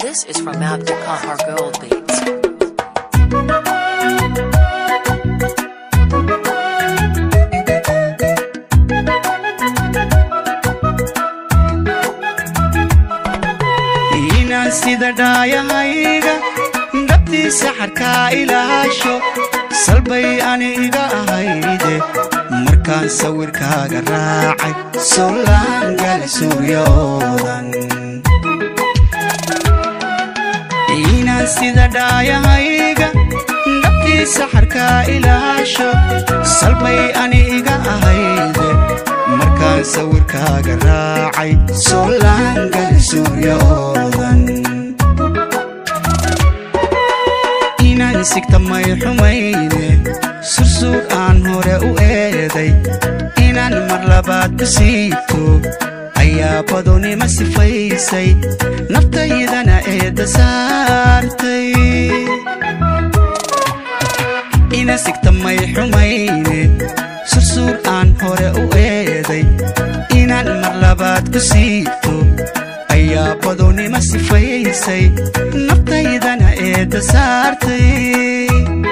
This is from Abdul Gold Beats. inaan sida dhaayahayga dhabtiisa xarkaa ilaasho salbay ani iga ahayde markaan sawirkaaga raacay sollaangal suryoodan inaan sida dhaayahayga dhabtiisa xarkaa ilaasho salbay ani iga ahayde markaan sawirkaaga raacay sollaangal suryoodan inaan sigta may xumayne sursuur aan hore u eeday inaan mar labaad ku siito ayaa badonima sifaysay naftaydana eedda saartay ina sigta may xumayne sursuur aan hore u eeday inaan mar labaad ku siito ayaa badonima sifaysay naftaydana eedda saartay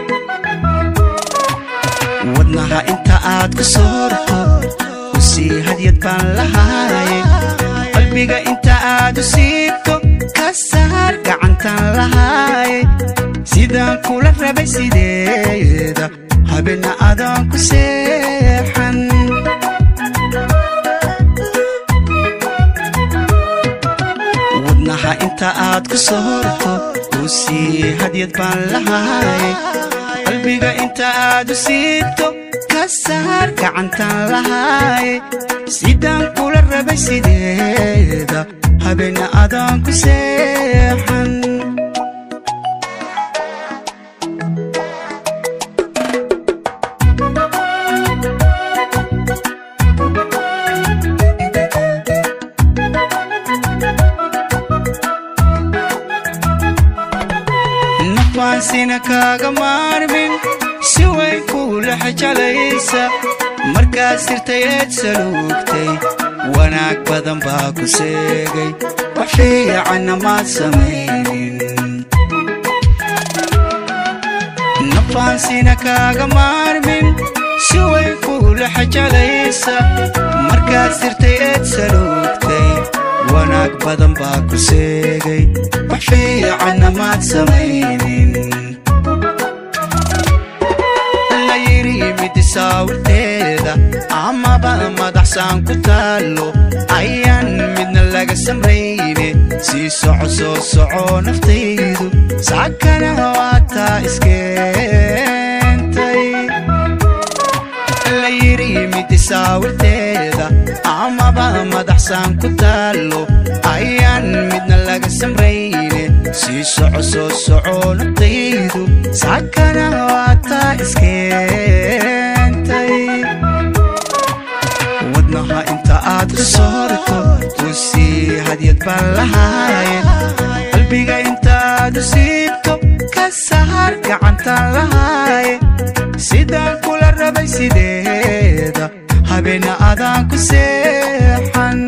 wadnaha inta aad ku soorto u sii hadyad baan lahaaye qalbiga inta aad u siito ka saar gacantaan lahaaye sidaan kula rabay sideeda habeenna adaan ku seexan wadnaha inta aad ku soorto u sii hadyad baan lahaaye qalbiga inta aad u siito ka saar gacantaan lahaaye sidaan kula rabay sideeda habeenna adaan ku seexan nafaansina kaaga maarmin si way kuula xajalaysa markaad sirtay eed saluugtay wanaag badan baa ku seegay wax fiicanna maad samaynin nafaansina kaaga maarmin si way kuula xajalaysa markaad sirtay eed saluugtay wanaag badan baa ku seegay wax fiicanna maad samaynin la yidhi midisaawirteeda amaba madaxsaan ku taallo ayaan midna laga samayne sii soco soo soco naftaydu saakana waataa iskeentay la yidhi midisaawirteeda amaba madaxsaan ku taallo ayaan midna laga samrayne sii soco soo soco naftaydu saakana waataa iskeentay wadnaha inta aad ku soorto u sii hadyad baan lahaaye qalbiga inta aad u siibto ka saar gacantaan lahaaye sidaan kula rabay sideeda habeenna adaan ku seexan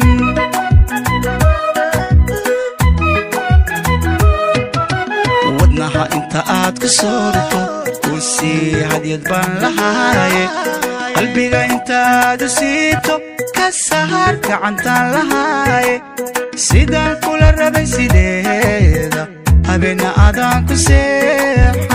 wadnaha inta aad ku soorto u sii hadyad baan lahaaye qalbiga inta aad u siito ka saar gacantaan lahaaye sidaan kula rabay sideeda habeenna adaan ku seex